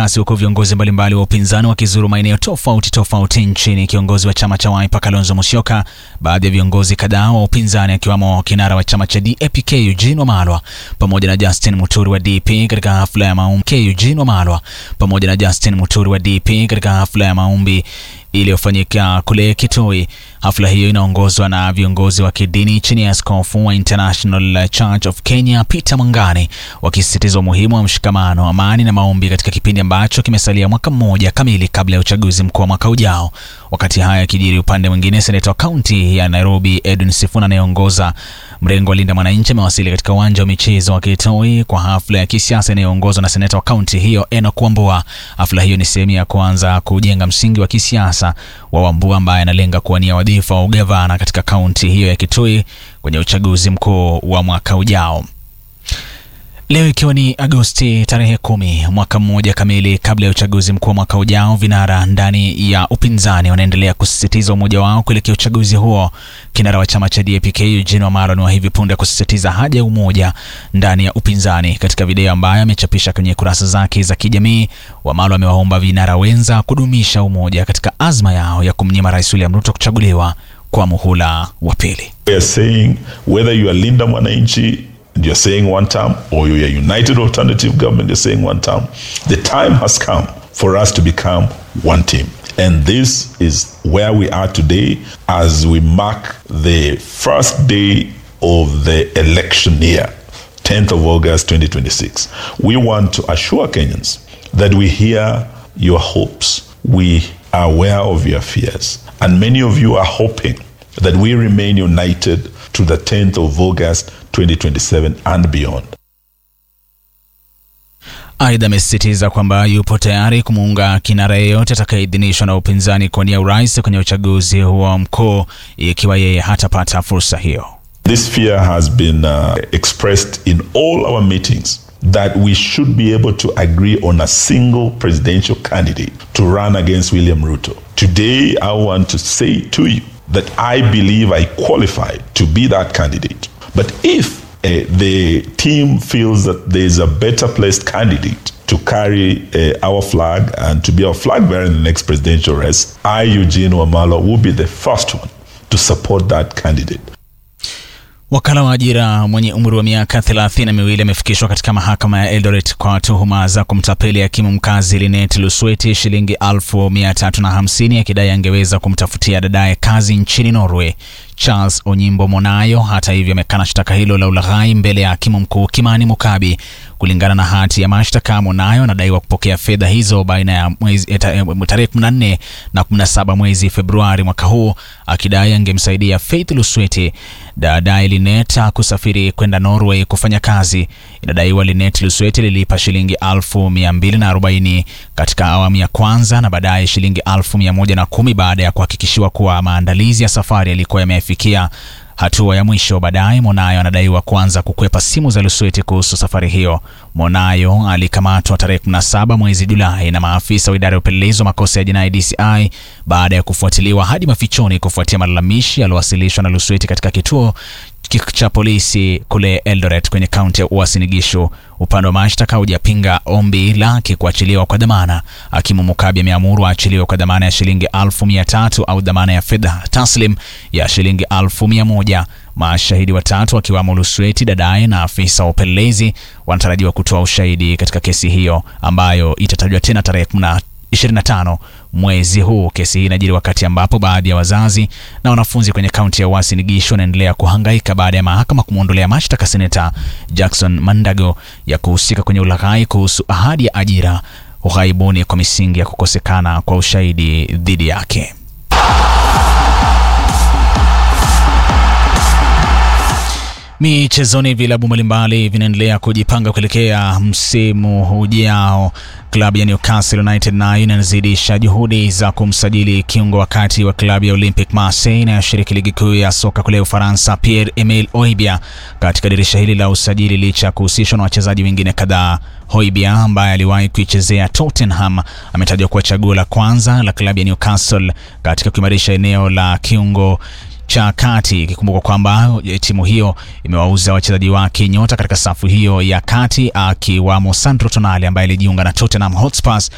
kasi huku viongozi mbalimbali wa upinzani wakizuru maeneo tofauti tofauti nchini. Kiongozi wa chama cha Wiper Kalonzo Musyoka, baadhi ya viongozi kadhaa wa upinzani akiwamo kinara wa chama cha DAP-K Eugene Wamalwa pamoja na Justin Muturi wa DP katika hafla ya maombi K Eugene Wamalwa pamoja na Justin Muturi wa DP katika hafla ya maombi iliyofanyika kule Kitui. Hafla hiyo inaongozwa na viongozi wa kidini chini ya askofu wa International Church of Kenya Peter Mwangani, wakisisitiza umuhimu wa mshikamano, amani na maombi katika kipindi ambacho kimesalia mwaka mmoja kamili kabla ya uchaguzi mkuu wa mwaka ujao. Wakati haya yakijiri, upande mwingine, seneta wa kaunti ya Nairobi Edwin Sifuna anayeongoza mrengo wa Linda Mwananchi amewasili katika uwanja wa michezo wa Kitui kwa hafla ya kisiasa inayoongozwa na seneta wa kaunti hiyo Enock Wambua. Hafla hiyo ni sehemu ya kuanza kujenga msingi wa kisiasa wa Wambua ambaye analenga kuwania wadhifa wa ugavana katika kaunti hiyo ya Kitui kwenye uchaguzi mkuu wa mwaka ujao. Leo ikiwa ni Agosti tarehe kumi, mwaka mmoja kamili kabla ya uchaguzi mkuu wa mwaka ujao, vinara ndani ya upinzani wanaendelea kusisitiza umoja wao kuelekea uchaguzi huo. Kinara wa chama cha DAP-K Eugene Wamalwa ni wa hivi punde kusisitiza haja ya umoja ndani ya upinzani. Katika video ambayo amechapisha kwenye kurasa zake za kijamii, Wamalwa amewaomba vinara wenza kudumisha umoja katika azma yao ya kumnyima Rais William Ruto kuchaguliwa kwa muhula wa pili. We are saying whether you are Linda Mwananchi and you're saying one term or you're a united alternative government, you're saying one term. The time has come for us to become one team. And this is where we are today as we mark the first day of the election year, 10th of August 2026. We want to assure Kenyans that we hear your hopes, we are aware of your fears, and many of you are hoping that we remain united to the 10th of August 2027 and beyond. Aidha, amesisitiza kwamba yupo tayari kumuunga kinara yeyote atakayeidhinishwa na upinzani kuwania urais kwenye uchaguzi huo mkuu ikiwa yeye hatapata fursa hiyo. This fear has been uh, expressed in all our meetings that we should be able to agree on a single presidential candidate to run against William Ruto. Today, I want to say to you that I believe I qualify to be that candidate. But if uh, the team feels that there is a better placed candidate to carry uh, our flag and to be our flag bearer in the next presidential race, I, Eugene Wamalwa, will be the first one to support that candidate. Wakala wa ajira mwenye umri wa miaka thelathini na miwili amefikishwa katika mahakama ya Eldoret kwa tuhuma za kumtapeli hakimu mkazi Linet Lusweti shilingi elfu mia tatu na hamsini akidai angeweza kumtafutia dadaye kazi nchini Norway. Charles Onyimbo Monayo hata hivyo amekana shtaka hilo la ulaghai mbele ya hakimu mkuu Kimani Mukabi. Kulingana na hati ya mashtaka, Monayo anadaiwa kupokea fedha hizo baina ya mwezi tarehe 14 na 17 mwezi Februari mwaka huu, akidai angemsaidia Faith Lusweti dadaye Linet kusafiri kwenda Norway kufanya kazi. Inadaiwa Linet Lusweti lilipa shilingi elfu mia mbili na arobaini katika awamu ya kwanza na baadaye shilingi elfu mia moja na kumi baada ya kuhakikishiwa kuwa maandalizi ya safari yalikuwa yamefikia hatua ya mwisho. Baadaye Monayo anadaiwa kuanza kukwepa simu za Lusweti kuhusu safari hiyo. Monayo alikamatwa tarehe 17 mwezi Julai na maafisa wa idara ya upelelezi wa makosa ya jinai DCI baada ya kufuatiliwa hadi mafichoni kufuatia malalamishi yaliyowasilishwa na Lusweti katika kituo cha polisi kule Eldoret kwenye kaunti ya Uasin Gishu. Upande wa mashtaka hujapinga ombi lake kuachiliwa kwa dhamana. Hakimu Mukabi ameamuru aachiliwe kwa dhamana ya shilingi elfu mia tatu au dhamana ya fedha taslim ya shilingi elfu mia moja. Mashahidi watatu wakiwamo Lusweti dadaye na afisa wa upelelezi wanatarajiwa kutoa ushahidi katika kesi hiyo ambayo itatajwa tena tarehe 25 mwezi huu. Kesi hii inajiri wakati ambapo baadhi ya wazazi na wanafunzi kwenye kaunti ya Uasin Gishu wanaendelea kuhangaika baada ya mahakama kumwondolea mashtaka seneta Jackson Mandago ya kuhusika kwenye ulaghai kuhusu ahadi ya ajira ughaibuni kwa misingi ya kukosekana kwa ushahidi dhidi yake. Michezoni, vilabu mbalimbali vinaendelea kujipanga kuelekea msimu ujao. Klabu ya Newcastle United nayo inazidisha juhudi za kumsajili kiungo wakati wa klabu ya Olympic Marseille inayoshiriki ligi kuu ya soka kule Ufaransa, Pierre Emile Oibia katika dirisha hili la usajili, licha ya kuhusishwa na wachezaji wengine kadhaa. Hoibia ambaye aliwahi kuichezea Tottenham ametajwa kuwa chaguo la kwanza la klabu ya Newcastle katika kuimarisha eneo la kiungo cha kati ikikumbuka kwamba timu hiyo imewauza wachezaji wake nyota katika safu hiyo ya kati akiwamo Sandro Tonali ambaye alijiunga na Tottenham Hotspur